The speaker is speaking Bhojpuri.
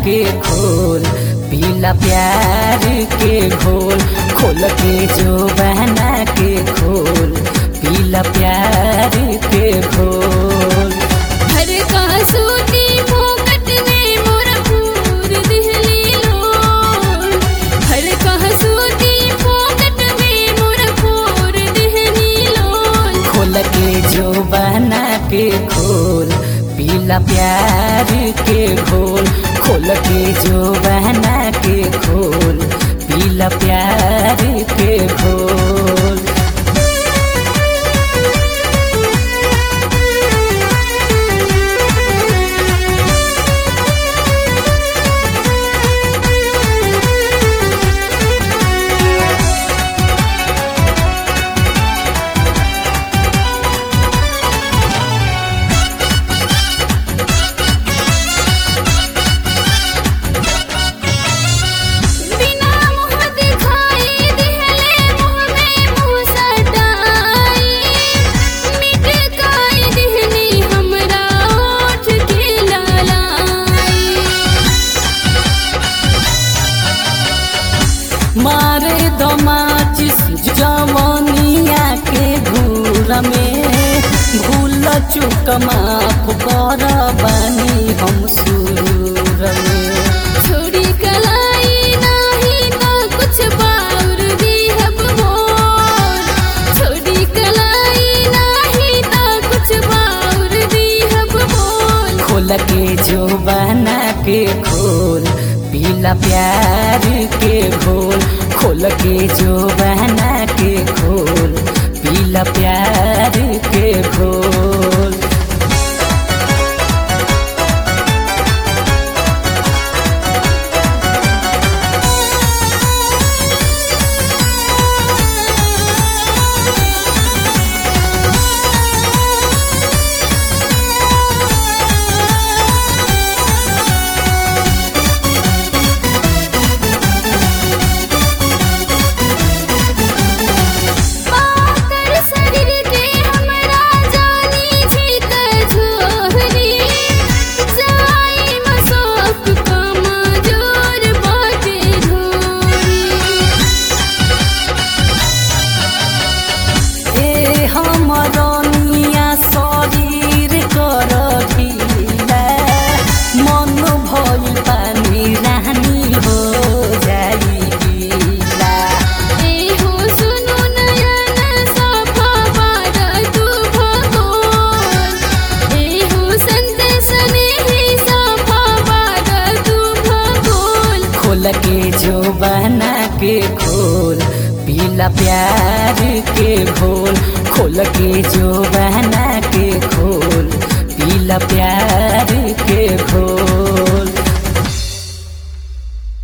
के खोल पीला प्यार के घोल खोल के जो बहना के खोल पीला प्यार के घोल हर का सूती मुकट में मोरा पूर दिहली लोल हर का सूती मुकट में मोरा पूर दिहली लोल खोल के जो बहना के खोल पीला प्यार के घोल खोल के जो बहना के खोल पीला प्यार के घोल बिना मुँह दिखाई दिहले मुँह में मुँह सटाई मिट काई दिहली हमरा ओठ के लालाई मारे दमाचिस जवनिया के घूर में भूल चुक माफ कर बानी हम सुरूर में छोड़ी कलाई नाही ना कुछ बाउर दी हब मोर छोड़ी कलाई नाही ना कुछ बाउर दी हब मोर खोल के जो बना के खोल पीला प्यार के घोल खोल के जो बना के खोल पीला प्यार के घोल पाकर शरीर के हमरा जानी छी कझोहरी जाई मसोक कमजोर बाटे ढोरी ए हमरनिया शरीर कर ढीला मन भइल पानी रानी हो जाई गीला ए हो सुनु नयन सफा बार तू भगोल ए हो संदेश में सफा बार तू भगोल खोल के जो बना के खोल पीला प्यार के घोल खोल के जो बना के खोल पीला प्यार